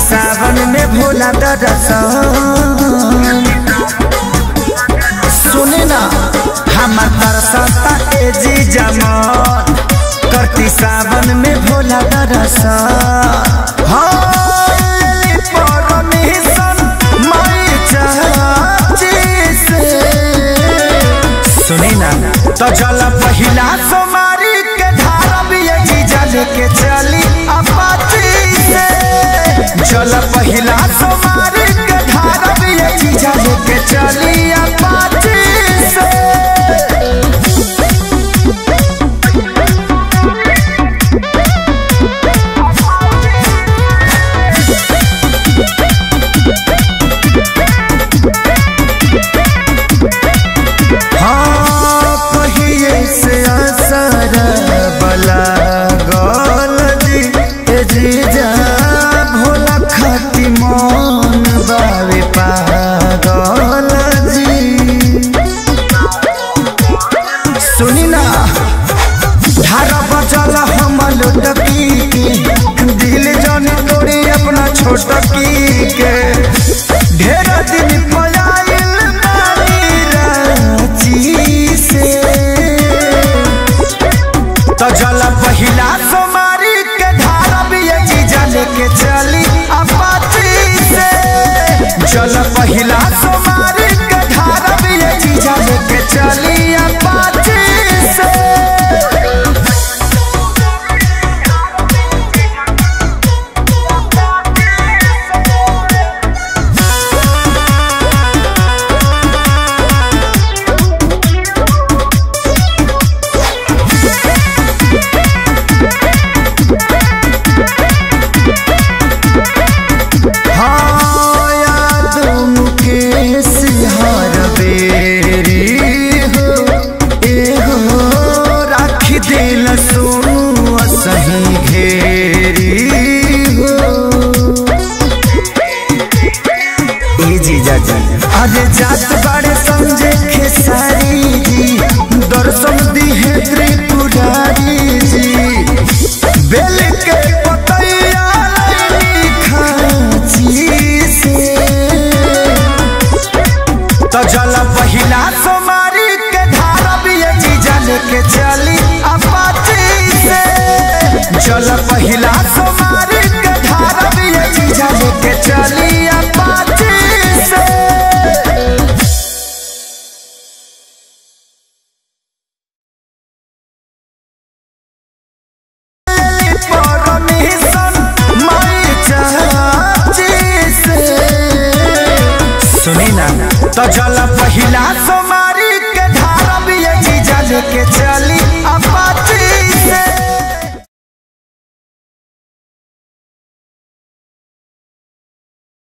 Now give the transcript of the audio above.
सावन में भोला दरसन सुने ना हमार तरसता ए जी जमान करती सावन में भोला दरसन हाय परमेशन माई चाची से सुनी ना तो जल पहिला सोमारी के धारा भी ये जीजा लेके चली अपाची से जल पहिला सोमारी के धारा भी ये जीजा लेके चली अपाची से हाँ कहिए से असर बला गल जी ए जीजा भोला खाती मन बावे पागल जी सुनी ना धारा बचल हम लुटकी के दिल जन तोड़ी अपना छोटकी के ढेर दिन पयाइल बानी रांची से तो जल पहिला सोमारी के धारा भी ये जीजा लेके चली अपाची से जल पहिला सोमारी के धारा भी ये जीजा लेके चली अपाची से हाँ याद मुकेश हर बेरी हो ए हो राखी दिल सुनु सही घेरी हो ए जीजा जी अरे जात बाड़े समझे खेसारी जी दर्शन दी है त्रिपुरारी जी बेल के पतैया लैनी खाची से तो जल पहिला सोमारी के धारा भी ये जीजा लेके चली अपाची से जल पहिला सोमारी के धारा भी ये जीजा लेके चली अपाची से परमेशन माई चाची से सुनी ना तो जल पहिला